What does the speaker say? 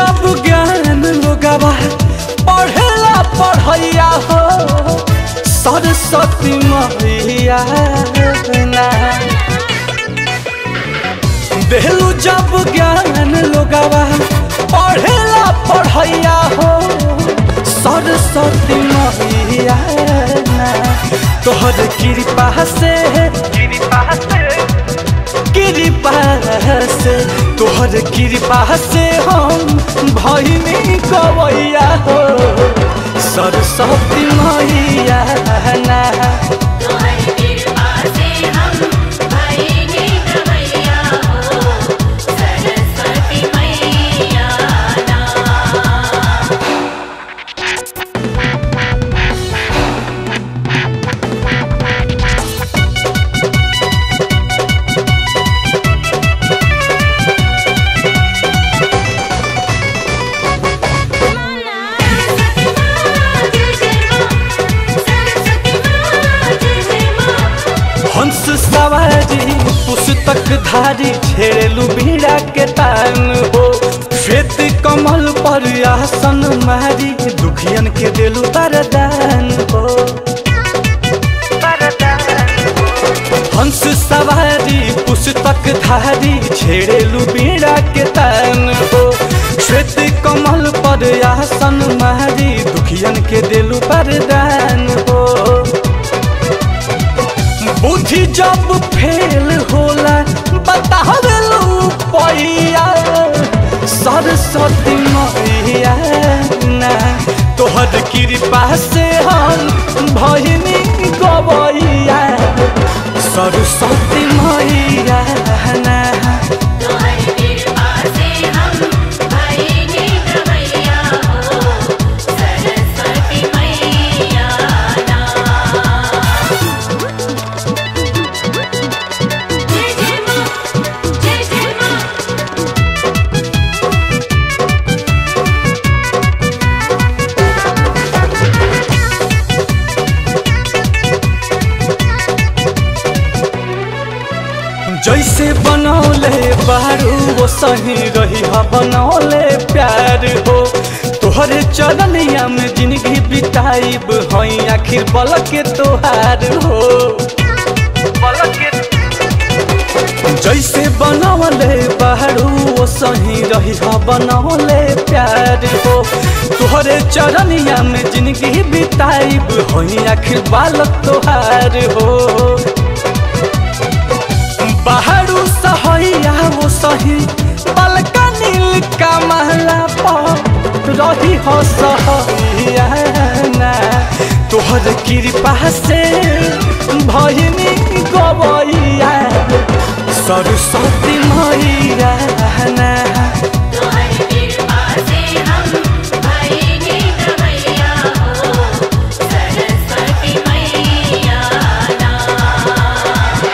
जब ज्ञान लोगवा पढ़ेला पढ़ैया हो सरस्वती मैया ना देलू जब ज्ञान लोगवा पढ़ेला पढ़ैया हो सरस्वती मैया ना तोहर कृपा से कृपा से कृपा से तोहर कृपा से हम भैनी गवैया हो सरस्वती मैया ना तोहर कृपा से हम भइनी गवैया हो सरस्वती मैया ना हंस सवारी पुस्तक धारी छेड़लू बीड़ा के तान हो श्वेत कमल पर आसन मारी दुखियन के देलू वरदान हो हंस सवारी पुस्तक धारी छेड़लू बीड़ा के तान हो श्वेत कमल पर आसन मारी दुखियन के देलू वरदान हो बुद्धि जब फेल होला बतावेलू पैया सरस्वती मैया ना तोहर कृपा से हम भइनी गवैया सरस्वती मैया ना तोहर कृपा से हम भइनी गवैया हो सरस्वती मैया ना जय जय माँ जय जय माँ जैसे बनौले बारू वो सही रही हा बनौले प्यार हो तोहरे चरनिया में जिंदगी बिताइब हई आखिर बल के तोहार हो जैसे बनौले बारू वो सही रही हा बनौले प्यार हो तोहरे चरनिया में जिंदगी बिताइब हई आखिर बालक तोहार हो बाहरू सहैया वो सही बलका नील का महला पर रही हो सहैया ना तोहर कृपा से भइनी गवैया सरस्वती मैया ना